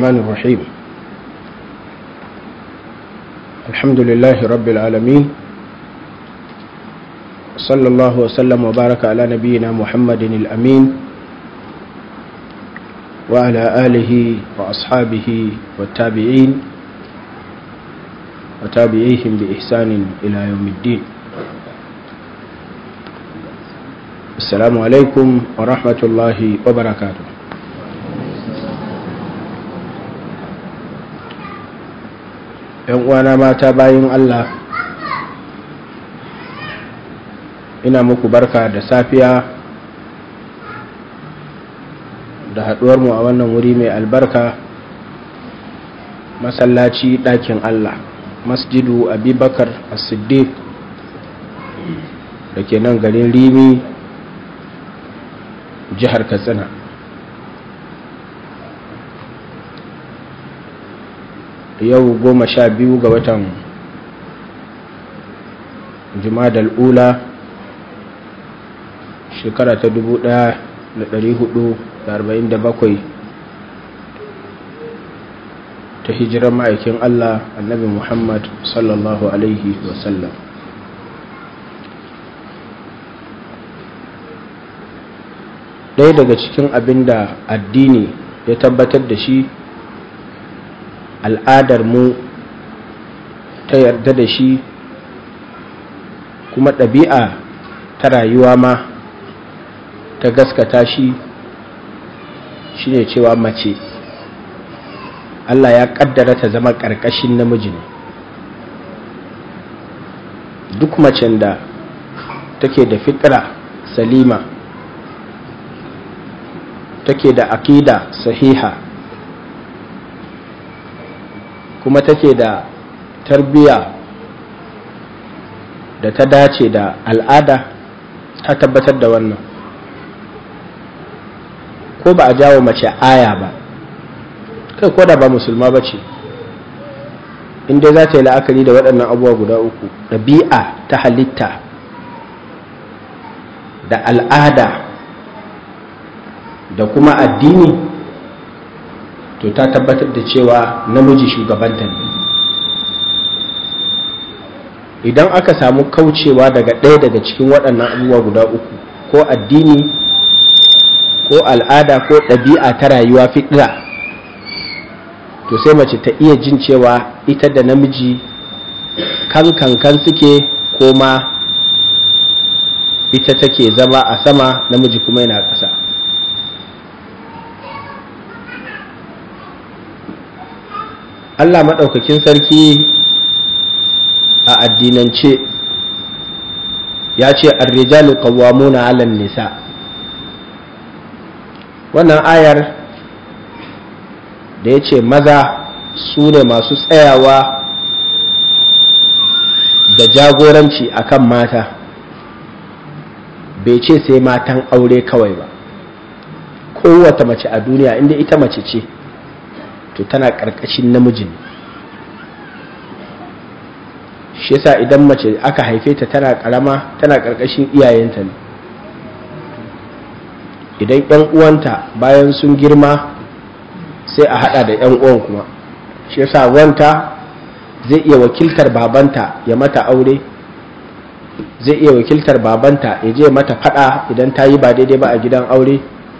الرحمن الرحيم الحمد لله رب العالمين صلى الله وسلم وبارك على نبينا محمد الأمين وعلى آله وأصحابه والتابعين وتابعيهم بإحسان إلى يوم الدين السلام عليكم ورحمة الله وبركاته ‘yan uwana mata bayan Allah ina muku barka da safiya da haɗuwarmu a wannan wuri mai albarka masallaci ɗakin Allah masjidu abubakar as-siddiq da ke nan garin rimi jihar katsina yau goma sha biyu ga watan jumadal ula shekara ta dubu ɗaya da ɗari hudu da arba'in da bakwai ta hijirar ma'aikin Allah annabi Muhammad sallallahu Alaihi wasallam ɗaya daga cikin abin da addini ya tabbatar da shi al'adar mu ta yarda da shi kuma ɗabi'a ta rayuwa ma ta gaskata shi shine cewa mace Allah ya kaddara ta zama ƙarƙashin namiji ne duk macen da take da fitra salima take da akida sahiha kuma take da tarbiya da ta dace da al'ada ta tabbatar da wannan ko ba a jawo mace aya ba kai ko da ba musulma ba ce inda za ta yi la'akari da waɗannan abubuwa guda uku ɗabi'a ta halitta da al'ada da kuma addini to ta tabbatar da cewa namiji shugabanta ne idan aka samu kaucewa daga ɗaya daga cikin waɗannan abubuwa guda uku ko addini ko al'ada ko ɗabi'a ta rayuwa fiɗira to sai mace ta iya jin cewa ita da namiji kan kankan suke ko ma ita take zama a sama namiji kuma yana ƙasa Allah maɗaukakin sarki a addinance ya ce arrijalu qawwamuna 'alan nisa wannan ayar da ya ce maza su ne masu tsayawa da jagoranci akan mata bai ce sai matan aure kawai ba kowata mace a duniya inda ita mace ce to tana ƙarƙashin namijin shi yasa idan mace aka haife ta tana ƙarama tana ƙarƙashin iyayenta ne idan 'yan uwanta bayan sun girma sai a hada da 'yan uwan kuma shi yasa wanta zai iya wakiltar babanta ya mata aure zai iya wakiltar babanta ya je mata fada idan ta yi ba daidai ba a gidan aure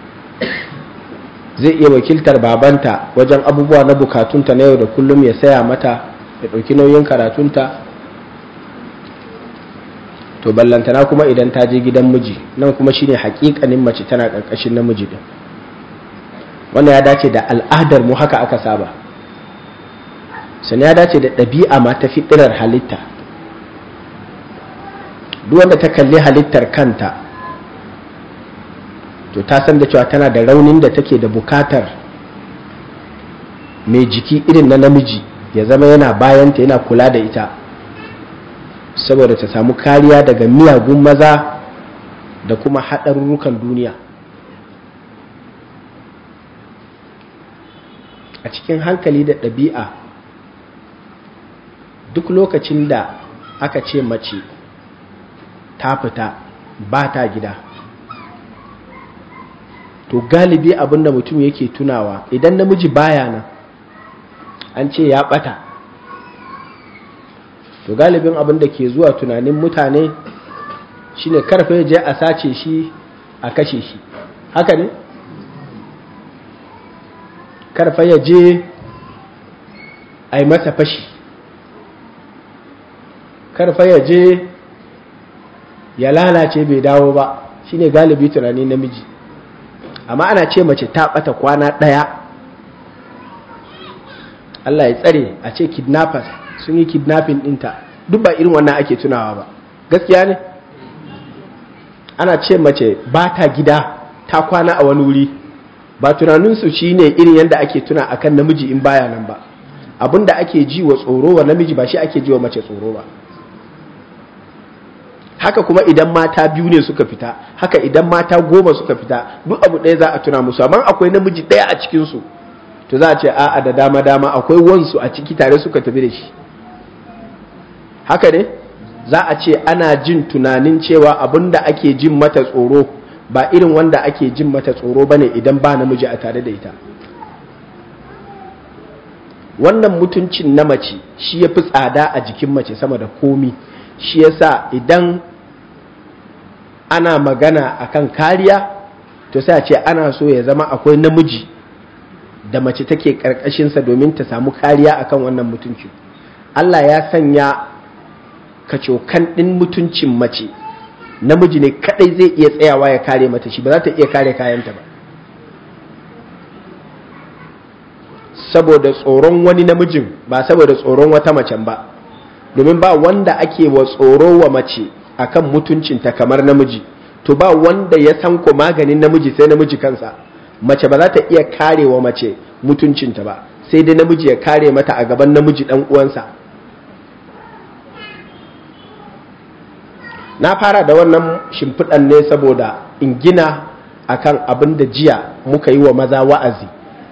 zai iya wakiltar babanta wajen abubuwa na bukatunta na yau da kullum ya saya mata ya ɗauki nauyin karatunta to ballantana kuma idan ta je gidan miji nan kuma shine hakikanin mace tana ƙarƙashin namiji din wannan ya dace da al'adar mu haka aka saba sannan ya dace da ɗabi'a ma ta fitirar halitta duk wanda ta kalli halittar kanta to ta san da cewa tana da raunin da take da bukatar mai jiki irin na namiji ya zama yana bayanta yana kula da ita saboda ta samu kariya daga miyagun maza da kuma haɗarurrukan duniya a cikin hankali da ɗabi'a duk lokacin da aka ce mace ta fita ba ta gida to galibi abinda mutum yake tunawa idan namiji baya nan an ce ya ɓata to galibin abin da ke zuwa tunanin mutane shine karfe ya je a sace shi a kashe shi haka ne karfe ya je a yi masa fashi karfe ya je ya lalace bai dawo ba shine galibi tunani namiji amma ana ce mace ta bata kwana ɗaya Allah ya tsare a ce kidnappers sun yi kidnapping ɗinta duk ba irin wannan ake tunawa ba gaskiya ne ana ce mace ba ta gida ta kwana a wani wuri ba tunaninsu shi ne irin yadda ake tuna akan namiji in baya nan ba abinda ake ji wa tsoro wa namiji ba shi ake ji wa mace tsoro ba haka kuma idan mata biyu ne suka fita haka idan mata goma suka fita duk abu ɗaya za a tuna musu amma akwai namiji ɗaya a cikinsu to za a ce a'a da dama dama akwai wansu a ciki tare suka tafi da shi haka ne za a ce ana jin tunanin cewa abin da ake jin mata tsoro ba irin wanda ake jin mata tsoro bane idan ba namiji a tare da ita wannan mutuncin na mace shi ya fi tsada a jikin mace sama da komi shi yasa idan ana magana akan kariya to sai a ce ana so ya zama akwai namiji da mace take karkashinsa domin ta samu kariya akan wannan mutunci Allah ya sanya kacokan ɗin mutuncin mace namiji ne kadai zai iya tsayawa ya kare mata shi ba za ta iya kare kayanta ba saboda tsoron wani namijin ba saboda tsoron wata macen ba domin ba wanda ake wa tsoro wa mace akan mutuncinta kamar namiji to ba wanda ya san ko maganin namiji sai namiji kansa mace ba za ta iya kare wa mace mutuncinta ba sai dai namiji ya kare mata a gaban namiji dan uwansa na fara da wannan shimfiɗan ne saboda in gina akan abin da jiya muka yi wa maza wa'azi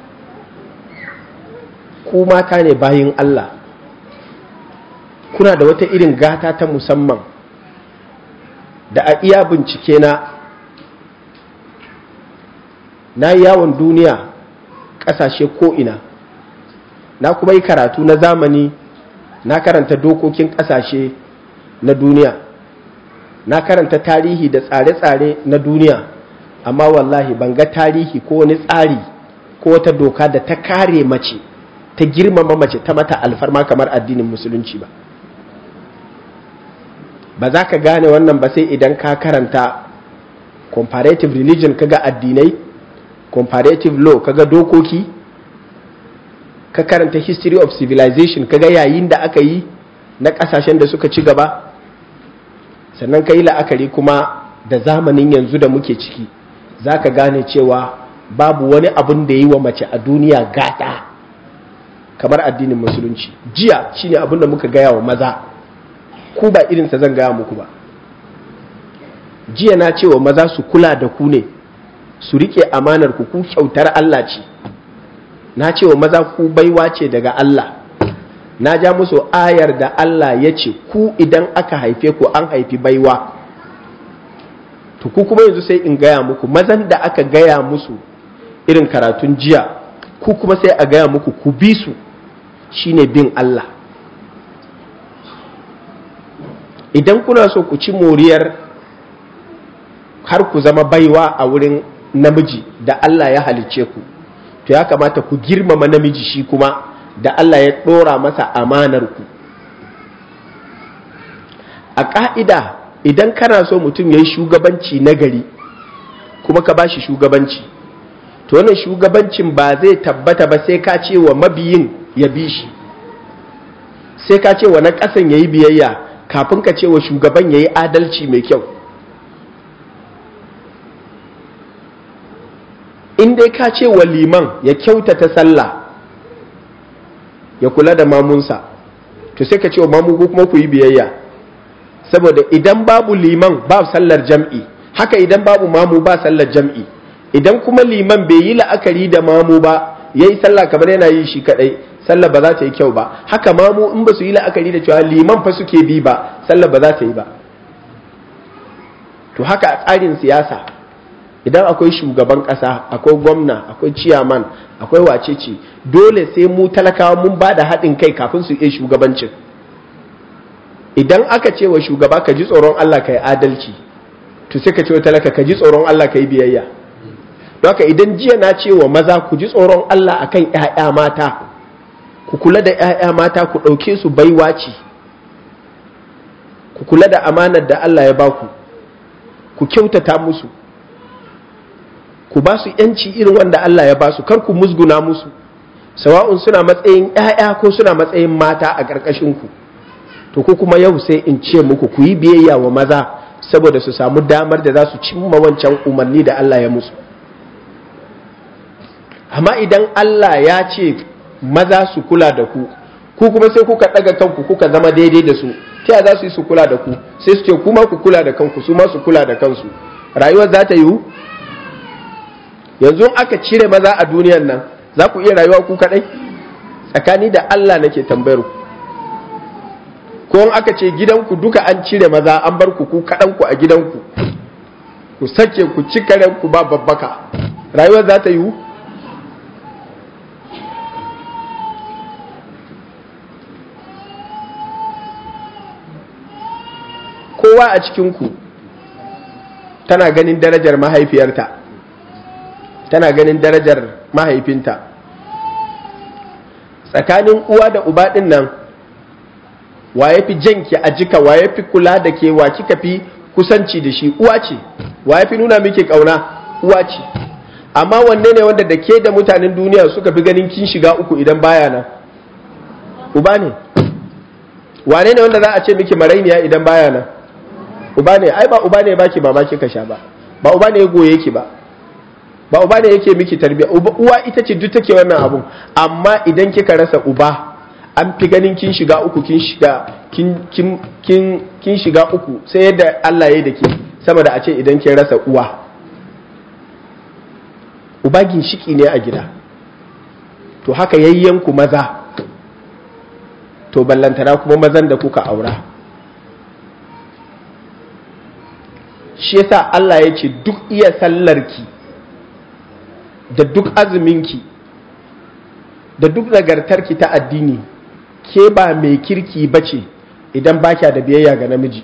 ku mata ne bayin Allah kuna da wata irin gata ta musamman da a iya bincike na na yi yawon duniya ƙasashe ko'ina na kuma yi karatu na zamani na karanta dokokin ƙasashe na duniya na karanta tarihi da tsare-tsare na duniya amma wallahi ban ga tarihi ko wani tsari ko wata doka da ta kare mace ta girmama mace ta mata alfarma kamar addinin musulunci ba ba za ka gane wannan ba sai idan ka karanta comparative religion kaga addinai comparative law kaga dokoki ka karanta history of civilization kaga yayin da aka yi na kasashen da suka ci gaba sannan ka yi la'akari kuma da zamanin yanzu da muke ciki za ka gane cewa babu wani abin da yi wa mace a duniya gata kamar addinin musulunci jiya shine abin da muka gaya wa maza ku ba irinsa zan gaya muku ba jiya na cewa maza su kula da ku ne su rike amanar ku ku kyautar Allah ce na cewa maza ku baiwa ce daga Allah na ja musu ayar da Allah ya ce ku idan aka haife ku an haifi baiwa to ku kuma yanzu sai in gaya muku mazan da aka gaya musu irin karatun jiya ku kuma sai a gaya muku ku bi su shine bin Allah idan kuna so ku ci moriyar har ku zama baiwa a wurin namiji da Allah ya halicce ku to ya kamata ku girmama namiji shi kuma da Allah ya ɗora masa amanar ku a ƙa'ida idan kana so mutum ya yi shugabanci na gari kuma ka ba shi shugabanci to wannan shugabancin ba zai tabbata ba sai ka ce wa mabiyin ya bi shi sai ka ce wa na ƙasan ya yi biyayya kafin ka ce wa shugaban ya yi adalci mai kyau in dai ka ce wa liman ya kyautata sallah ya kula da mamunsa to sai ka ce wa mamu kuma ku yi biyayya saboda idan babu liman ba sallar jam'i haka idan babu mamu ba sallar jam'i idan kuma liman bai yi la'akari da mamu ba ya yi sallah kamar yana yi shi kadai sallah ba za ta yi kyau ba haka mamu in ba su yi la'akari da cewa liman fa suke bi ba sallah ba za ta yi ba to haka a tsarin siyasa idan akwai shugaban ƙasa akwai gwamna akwai ciyaman akwai wacece dole sai mu talakawa mun ba da haɗin kai kafin su iya shugabancin idan aka ce wa shugaba ka ji tsoron Allah ka yi adalci to sai ka ce wa talaka ka ji tsoron Allah ka yi biyayya don haka idan jiya na ce wa maza ku ji tsoron Allah akan ƴaƴa mata ku kula da ƴaƴa mata ku ɗauke su baiwa ce ku kula da amanar da Allah ya baku ku kyautata musu ku ba su yanci irin wanda Allah ya ba su kar ku musguna musu sawa'un suna matsayin ƴaƴa ko suna matsayin mata a ƙarƙashin ku to ko kuma yau sai in ce muku ku yi biyayya wa maza saboda su samu damar da za su cimma wancan umarni da Allah ya musu amma idan Allah ya ce maza su kula da ku ku kuma sai kuka ɗaga kanku kuka zama daidai da su ta za su yi su kula da ku sai su ce kuma ku kula da kanku su ma su kula da kansu rayuwar za ta yiwu yanzu aka cire maza a duniyan nan za ku iya rayuwa ku kaɗai tsakani da Allah nake tambayar ku ko in aka ce gidanku duka an cire maza an bar ku ku kaɗanku a gidanku ku sake ku ci ku ba babbaka rayuwar za ta yiwu kowa a cikinku tana ganin darajar mahaifiyarta tana ganin darajar mahaifinta tsakanin uwa da uba ɗin nan wa ya fi janki a jika wa ya fi kula da ke wa kika fi kusanci da shi uwa ce wa ya fi nuna miki ƙauna uwa ce amma wanne ne wanda da ke da mutanen duniya suka fi ganin kin shiga uku idan baya nan uba ne wane ne wanda za a ce miki marainiya idan baya nan uba ne ai ba uba ne baki ba kika sha ba ba uba ne ya goye ki ba ba uba ne yake miki tarbiya uwa ita ce duk take wannan abun amma idan kika rasa uba an fi ganin kin shiga uku kin shiga kin kin kin kin shiga uku sai yadda Allah ya yi da ke sama da a ce idan kin rasa uwa uba ginshiki ne a gida to haka yayyanku maza to ballantana kuma mazan da kuka aura shi yasa Allah ya ce duk iya sallarki da duk azuminki da duk nagartarki ta addini ke ba mai kirki ba ce idan ba kya da biyayya ga namiji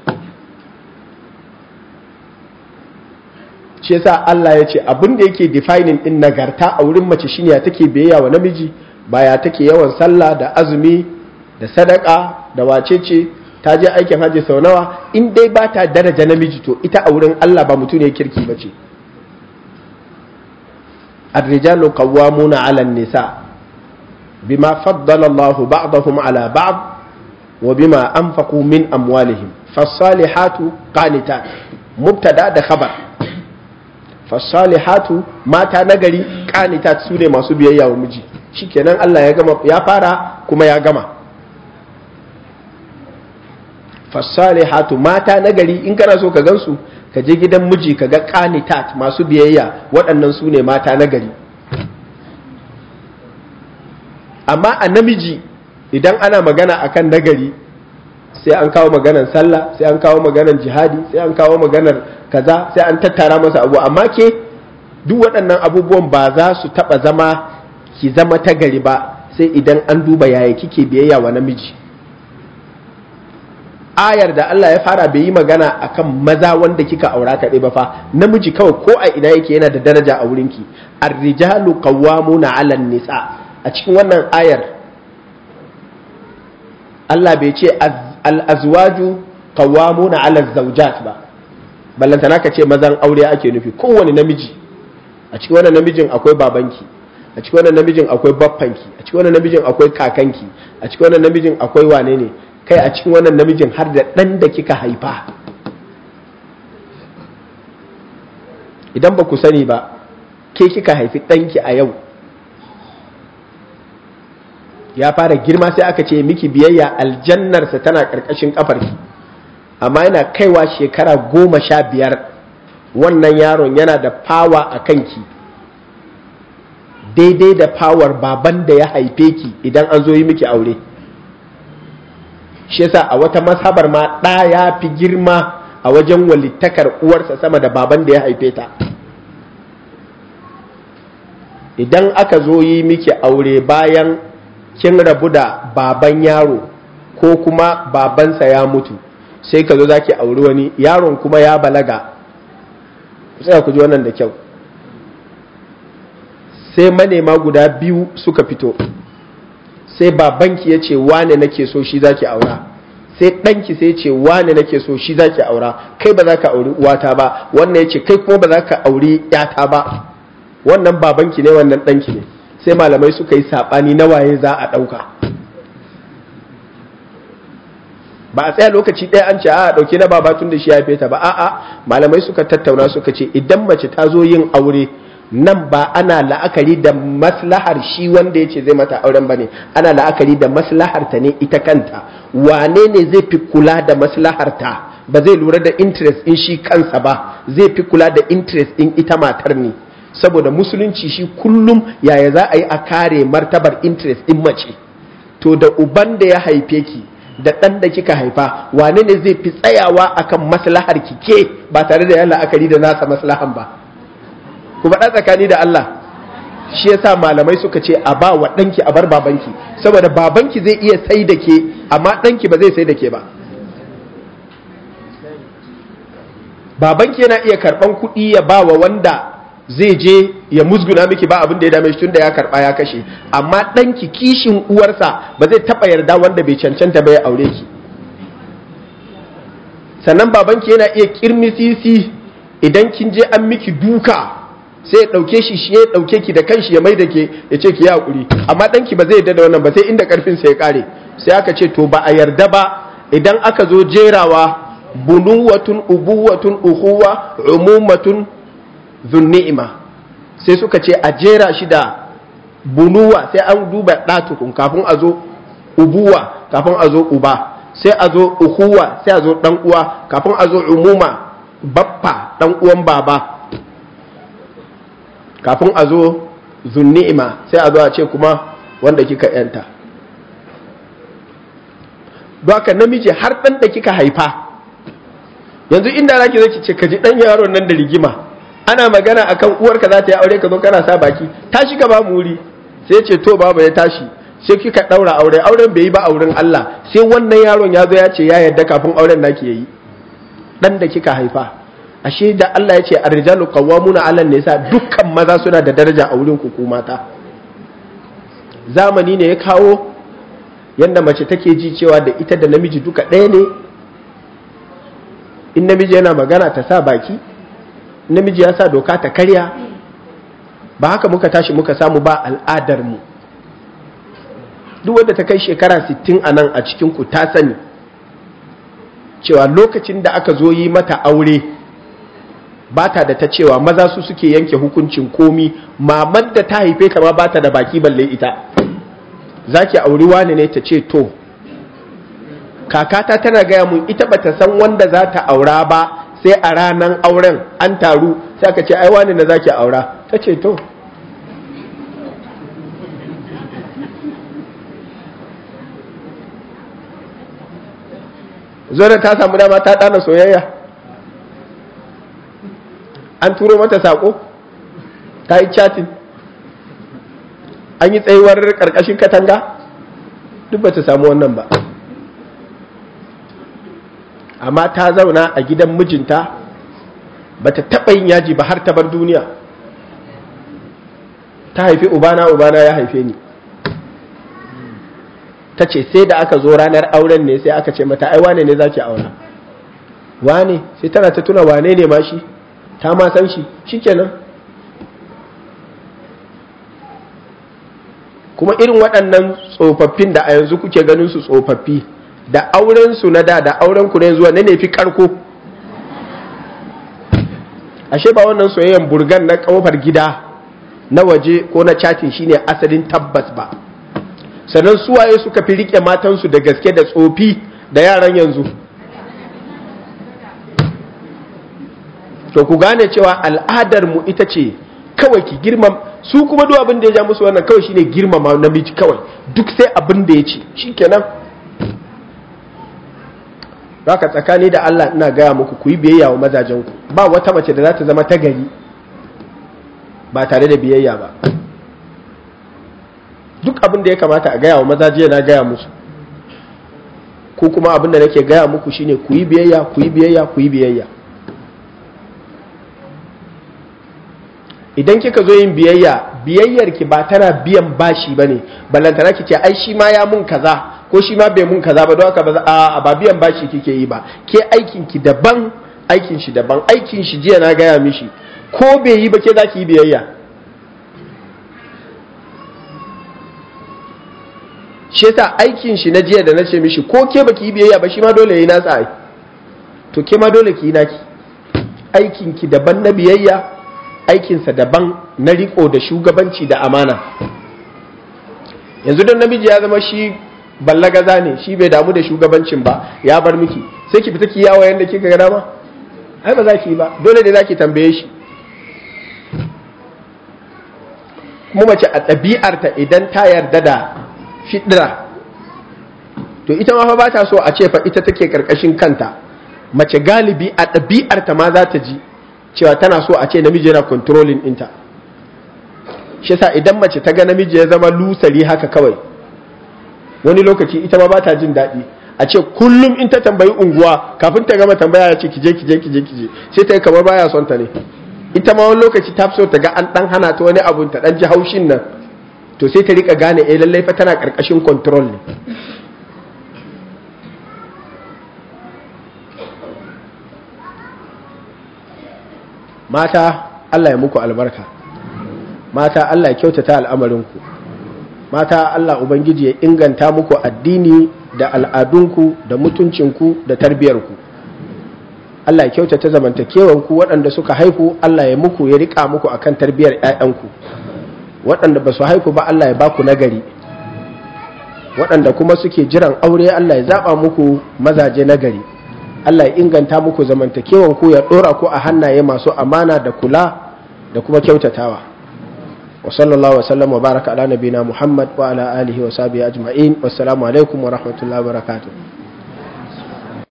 shi yasa Allah ya ce abin da yake defining din nagarta a wurin mace shine ya take biyayya wa namiji ba ya take yawan sallah da azumi da sadaka da wacece ta je aikin hajji sau nawa in dai ba ta daraja namiji to ita a wurin Allah ba mutum ne kirki ba ce الرجال قوامون على النساء بما فضل الله بعضهم على بعض وبما أنفقوا من أموالهم فالصالحات قانتات مبتدا ده خبر فالصالحات ما نغري قانتات سوني masu biyayya wa miji shikenan Allah ya gama ya fara kuma ya gama fasalihatu mata nagari in kana so ka gansu ka je gidan miji ka ga qanitat masu biyayya waɗannan su ne mata nagari amma a namiji idan ana magana akan nagari sai an kawo maganar sallah sai an kawo maganar jihadi sai an kawo maganar kaza sai an tattara masa abu amma ke duk waɗannan abubuwan ba za su taɓa zama ki zama ta gari ba sai idan an duba yaya kike biyayya wa namiji ayar da Allah ya fara bai yi magana akan maza wanda kika aura kaɗai ba fa namiji kawai ko a ina yake yana da daraja a wurinki ar-rijalu qawwamuna 'ala nisa a cikin wannan ayar Allah bai ce al-azwaju qawwamuna 'ala zawjat ba ballantana ka ce mazan aure ake nufi kowane namiji a cikin wannan namijin akwai babanki a cikin wannan namijin akwai baffanki a cikin wannan namijin akwai kakanki a cikin wannan namijin akwai wane ne kai a cikin wannan namijin har da ɗan da kika haifa idan ba ku sani ba ke kika haifi ɗanki a yau ya fara girma sai aka ce miki biyayya aljannarsa tana ƙarƙashin ƙafarki amma yana kaiwa shekara goma sha biyar wannan yaron yana da fawa a kanki daidai da fawar baban da ya haife ki idan an zo yi miki aure shi yasa a wata mashabar ma ɗa ya fi girma a wajen walittakar uwarsa sama da baban da ya haife ta idan aka zo yi miki aure bayan kin rabu da baban yaro ko kuma babansa ya mutu sai ka zo za ki auri wani yaron kuma ya balaga sai ku ji wannan da kyau sai manema guda biyu suka fito sai babanki ya ce wane nake so shi zaki aura sai ɗanki sai ce wane nake so shi zaki aura kai ba za ka auri uwata ba wannan ya ce kai kuma ba za ka auri yata ba wannan babanki ne wannan ɗanki ne sai malamai suka yi saɓani na waye za a ɗauka ba a tsaya lokaci ɗaya an ce a ɗauki na baba tun da shi ya ta ba a'a malamai suka tattauna suka ce idan mace ta zo yin aure nan ba ana la'akari da maslahar shi wanda ya ce zai mata auren ba ne ana la'akari da maslahar ta ne ita kanta wane ne zai fi kula da maslahar ta ba zai lura da interest in shi kansa ba zai fi kula da interest in ita matar ne saboda musulunci shi kullum yaya za a yi a kare martabar interest in mace to da uban da ya haife ki da ɗan da kika haifa wane ne zai fi tsayawa akan maslahar ki ke ba tare da yan la'akari da nasa maslahan ba ku faɗa tsakani da Allah shi yasa malamai suka ce a ba wa ɗanki a bar babanki saboda babanki zai iya sai da ke amma ɗanki ba zai sai da ke ba babanki yana iya karɓan kuɗi ya ba wa wanda zai je ya musguna miki ba abin da ya dame shi tunda ya karɓa ya kashe amma ɗanki kishin uwarsa ba zai taɓa yarda wanda bai cancanta ba ya aure ki sannan babanki yana iya kirmisisi idan kin je an miki duka sai ya ɗauke shi shi ya ɗauke ki da kanshi ya mai da ke ya ce ki yi haƙuri amma ɗanki ba zai yarda da wannan ba sai inda ƙarfinsa ya ƙare sai aka ce to ba a yarda ba idan aka zo jerawa bunuwatun ubuwatun uhuwa umumatun zunni'ima sai suka ce a jera shi da bunuwa sai an duba ɗatukun kafin a zo ubuwa kafin a zo uba sai a zo uhuwa sai a zo ɗan uwa kafin a zo umuma baffa ɗan uwan baba kafin a zo zunni'ima sai a zo a ce kuma wanda kika yanta haka namiji har ɗan da kika haifa yanzu inda za ki zaki ce ka ji ɗan yaron nan da rigima ana magana akan uwarka za ta yi aure ka zo kana sa baki tashi ka ba mu wuri sai ce to baba ya tashi sai kika ɗaura aure auren bai yi ba auren Allah sai wannan yaron ya zo ya ce ya yarda kafin auren naki yayi dan da kika haifa ashe da Allah ya ce ar-rijalu qawwamuna 'ala nisa dukkan maza suna da daraja a wurin ku mata zamani ne ya kawo yanda mace take ji cewa da ita da namiji duka ɗaya ne in namiji yana magana ta sa baki namiji ya sa doka ta karya ba haka muka tashi muka samu ba al'adar mu duk wanda ta kai shekara 60 a nan a cikin ku ta sani cewa lokacin da aka zo yi mata aure ba ta da ta cewa maza su suke yanke hukuncin komi mamar da ta haife ta ma ba ta da baki balle ita za ki auri wani ne ta ce to kakata tana gaya mun ita ba ta san wanda za ta aura ba sai a ranar auren an taru sai aka ce ai wani na za ki aura ta ce to zora ta samu dama ta ɗana soyayya an turo mata saƙo ta yi chatting an yi tsayuwar ƙarƙashin katanga duk ba ta samu wannan ba amma ta zauna a gidan mijinta ba ta taɓa yin yaji ba har ta bar duniya ta haifi ubana ubana ya haife ni ta ce sai da aka zo ranar auren ne sai aka ce mata ai wane ne za ki aura wane sai tana ta tuna wane ne ma shi ta ma san shi shikenan kuma irin waɗannan tsofaffin da a yanzu kuke ganin su tsofaffi da auren su na da da auren ku na yanzu ne ne fi karko ashe ba wannan soyayyen burgan na kofar gida na waje ko na chatin shine asalin tabbas ba sannan suwaye suka fi rike matansu da gaske da tsofi da yaran yanzu to ku gane cewa al'adar mu ita ce kawai ki girmam su kuma duk abin da ya ja musu wannan kawai shine girmama namiji kawai duk sai abin da ya ce shikenan haka tsakani da Allah ina gaya muku ku yi biyayya wa mazajenku ba wata mace da za ta zama ta gari ba tare da biyayya ba duk abin da ya kamata a gaya wa maza jiya na gaya musu ko kuma abin da nake gaya muku shine ku yi biyayya ku yi biyayya ku yi biyayya idan kika zo yin biyayya biyayyar ki ba tana biyan bashi bane ballantana ki ce ai shi ma ya mun kaza ko shi ma bai mun kaza ba don haka ba a ba biyan bashi kike yi ba ke aikin ki daban aikin shi daban aikin shi jiya na gaya mishi ko bai yi ba ke za ki yi biyayya shi yasa aikin shi na jiya da na ce mishi ko ke baki yi biyayya ba shi ma dole yayi nasa ai to ke ma dole ki yi naki aikin ki daban na biyayya aikinsa daban na riko da shugabanci da amana yanzu don namiji ya zama shi ballagaza ne shi bai damu da shugabancin ba ya bar miki sai ki fita ki yawo yanda kika ga dama ai ba za ki yi ba dole ne za ki tambaye shi kuma mace a ɗabi'arta idan ta yarda da fidira to ita ma fa ba ta so a ce fa ita take karkashin kanta mace galibi a ɗabi'arta ma za ta ji cewa tana so a ce namiji yana controlling ɗinta shi yasa idan mace ta ga namiji ya zama lusari haka kawai wani lokaci ita ma ba ta jin daɗi a ce kullum in ta tambayi unguwa kafin ta gama tambaya ya ce kije kije kije kije sai ta yi kamar baya son ta ne ita ma wani lokaci ta so ta ga an ɗan hana ta wani abu ta ɗan ji haushin nan to sai ta rika gane eh lallai fa tana ƙarƙashin control ne mata Allah ya muku albarka mata Allah ya kyautata al'amarinku mata Allah Ubangiji ya inganta muku addini da al'adunku da mutuncinku da tarbiyarku Allah ya kyautata zamantakewanku waɗanda suka haihu Allah ya muku ya riƙa muku akan tarbiyar ‘ya'yanku waɗanda ba su haihu ba Allah ya ba ku nagari waɗanda kuma suke jiran aure Allah ya zaɓa muku mazaje nagari Allah ya inganta muku zamantakewan ku ya dora ku a hannaye masu amana da kula da kuma kyautatawa wa sallallahu wa sallam wa baraka ala nabina Muhammad wa ala alihi wa sahbihi ajma'in wassalamu alaikum wa rahmatullahi wa barakatuh